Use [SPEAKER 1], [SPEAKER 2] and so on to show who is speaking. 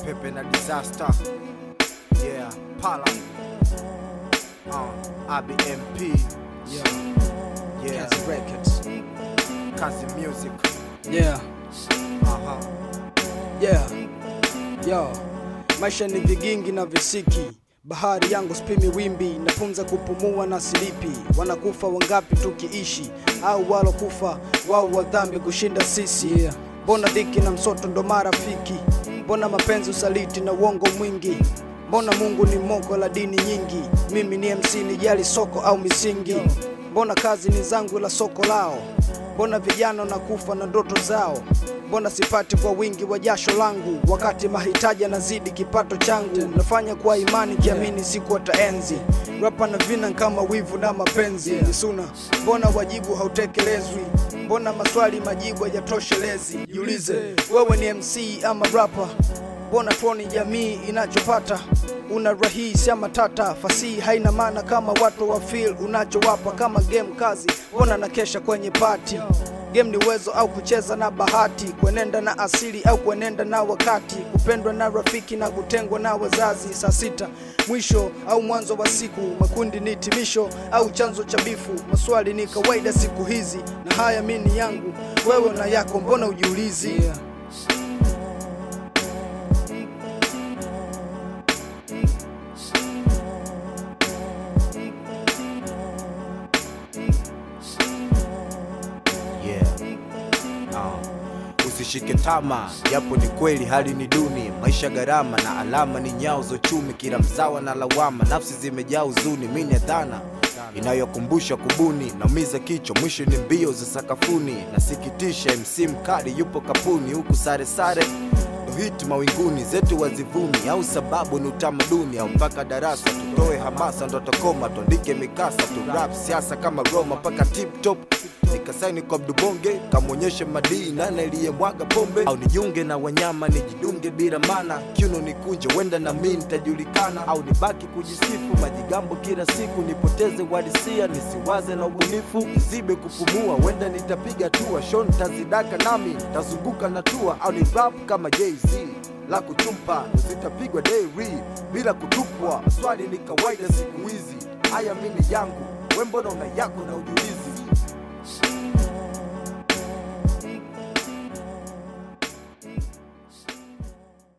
[SPEAKER 1] Pepe na disaster. Yeah, Pala. Uh, IBMP.
[SPEAKER 2] Yeah,
[SPEAKER 1] Yeah,
[SPEAKER 2] Kazi Records.
[SPEAKER 1] Kazi Music.
[SPEAKER 2] Yeah,
[SPEAKER 1] Uh-huh.
[SPEAKER 2] yeah. Yo, maisha ni vigingi na visiki bahari yangu spimi wimbi napunza kupumua na silipi wanakufa wangapi tukiishi au walokufa wao wa dhambi kushinda sisi mbona dhiki na msoto ndo marafiki mbona mapenzi usaliti na uongo mwingi mbona mungu ni moko la dini nyingi mimi ni mc nijali soko au misingi mbona kazi ni zangu la soko lao mbona vijana nakufa na ndoto zao mbona sipati kwa wingi wa jasho langu wakati mahitaji yanazidi kipato changu nafanya kwa imani kiamini siku wataenzi rapa na vina kama wivu na mapenzi nisuna mbona wajibu hautekelezwi mbona maswali majibu hayatoshelezi jiulize wewe ni mc ama rapa mbona tuoni jamii inachopata una rahisi ama tata fasihi haina maana kama watu wa feel unachowapa kama game kazi mbona na kesha kwenye pati game ni uwezo au kucheza na bahati kuenenda na asili au kuenenda na wakati kupendwa na rafiki na kutengwa na wazazi saa sita mwisho au mwanzo wa siku makundi ni timisho au chanzo cha bifu maswali ni kawaida siku hizi na haya mini yangu wewe na yako mbona ujiulizi yeah.
[SPEAKER 1] Yeah. Uh, usishike tama japo ni kweli hali ni duni maisha gharama na alama ni nyao za uchumi kila mzawa na lawama nafsi zimejaa huzuni mini ya dhana inayokumbusha kubuni naumiza kichwa mwisho ni mbio za sakafuni nasikitisha mc mkali yupo kapuni huku sare sare ndo hiti mawinguni zetu wazivuni au sababu ni utamaduni au mpaka darasa tutoe hamasa ndo tokoma tuandike mikasa tu rap siasa kama roma mpaka tip top nikasaini kwa mdubonge kamwonyeshe madii nane aliyemwaga pombe au nijiunge na wanyama nijidunge bila mana kiuno nikunje wenda na mi nitajulikana au nibaki kujisifu majigambo kila siku nipoteze uhalisia nisiwaze na ubunifu nizibe kupumua wenda nitapiga tua shon tazidaka nami tazunguka na tua au ni rap kama jz la kuchumpa zitapigwa dairy bila kutupwa swali ni kawaida siku hizi haya mini yangu wembona una yako na ujulizi